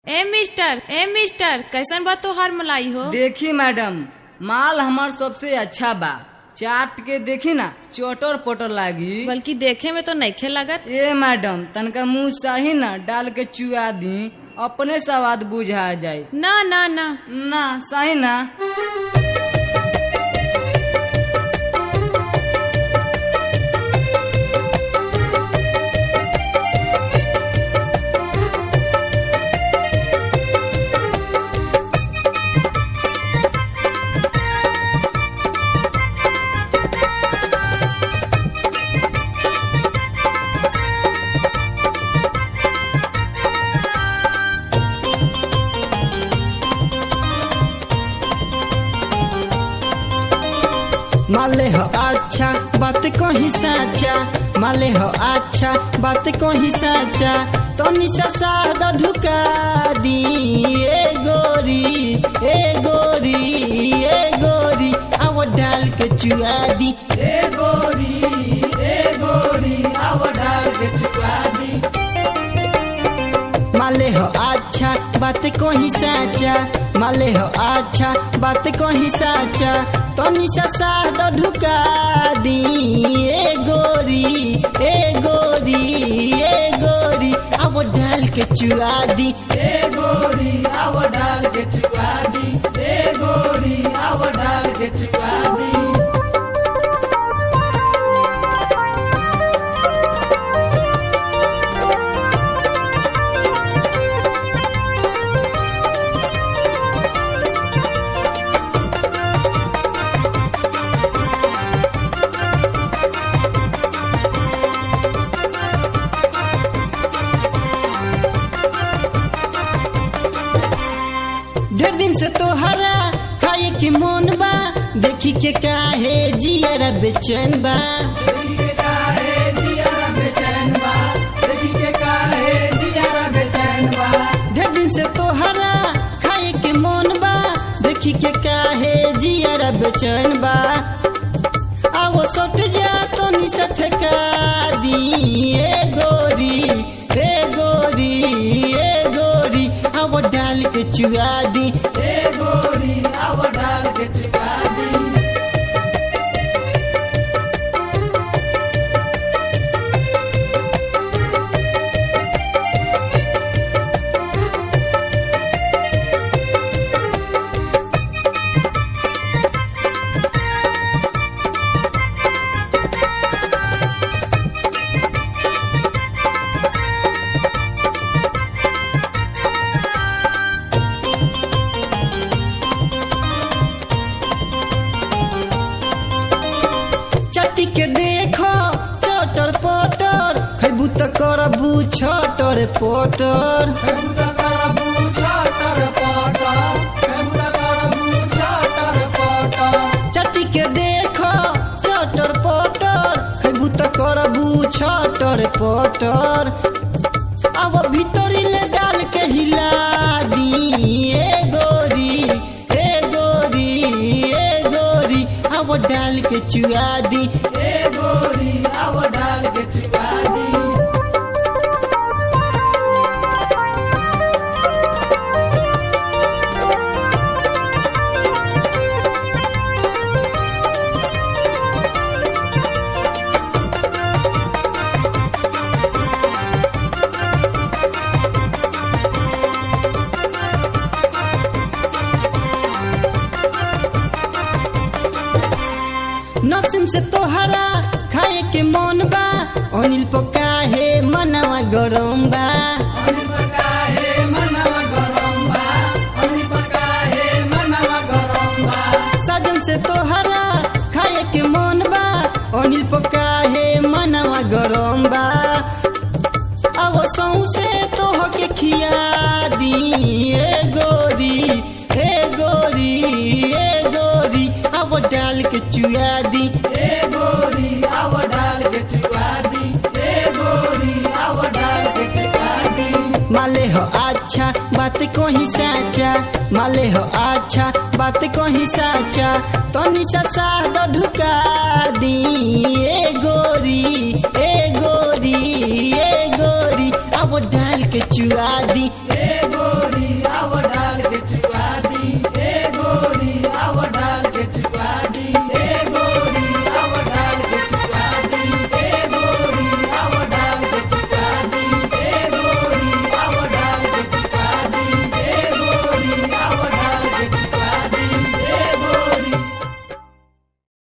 A mister A mister कैसन बा तोहार मलाई हो देखी मैडम माल हमार सबसे अच्छा बा चाट के देखी ना चोटर पोटर लागी बल्कि देखे में तो नइखे लगत ए मैडम तनका मुंह सही ना डाल के चुआ दी अपने स्वाद बुझा जाए ना ना ना ना सही ना माले हो अच्छा बात कही साचा माले हो अच्छा बात कही साचा तनी सा सादा ढुका दी ए गोरी ए गोरी ए गोरी आव डाल के चुआ दी ए गोरी ए गोरी आव डाल के चुआ दी माले हो अच्छा बात कही साचा माले हो अच्छा बात कही साचा तनी सा सादा ढुका दी ए गोरी ए गोरी ए गोरी अब डाल के चुआ दी ए गोरी आव डाल के चुआ दी ए गोरी आव डाल के चुआ दी ढेर दिन से तोहरा खाए के मन बा देखी के काहे जियरा बेचैन बा देखी के काहे जियारा बेचैन बा देखी के काहे जियारा बेचैन बा ढेर दिन से तोहरा खाए के मन बा देखी के काहे जियरा बेचैन बा आवो सट जा तो नी सठका दी ए गोरी ए गोरी ए गोरी आवो डाल के चुआ दी ए गोरी आव डाल के चुआ दी चट्टी के देखो चटर पटर खैबू त करबू छटर पटर फेमुदा करबू छटर पटर फेमुदा करबू छटर पटर चट्टी के देखो चटर पटर खैबू त करबू छटर पटर अब भीतरी ले डाल के हिला दी ए गोरी ए गोरी ए गोरी अब डाल के चुआ दी ए गोरी आव डाल के चुआ दी नसीम से तोहरा खाए के मन बा अनिल पकाहे मनवा गरम बा अनि पकाए मनवा गरम बा अनि पकाए मनवा गरम बा सजन से तोहरा खाए के मन बा अनिल पकाहे मनवा गरम बा अब सौसे तोह के खिया दी ए गोरी ए गोरी ए गोरी अब डाल के चुआ दी ए गोरी आव डाल के चुआ दी ए गोरी आव डाल के चुआ दी माले हो अच्छा बात कही साचा माले हो अच्छा बात कही साचा तनी सा सादा ढुका दी ए गोरी ए गोरी ए गोरी अब डाल के चुआ दी ए गोरी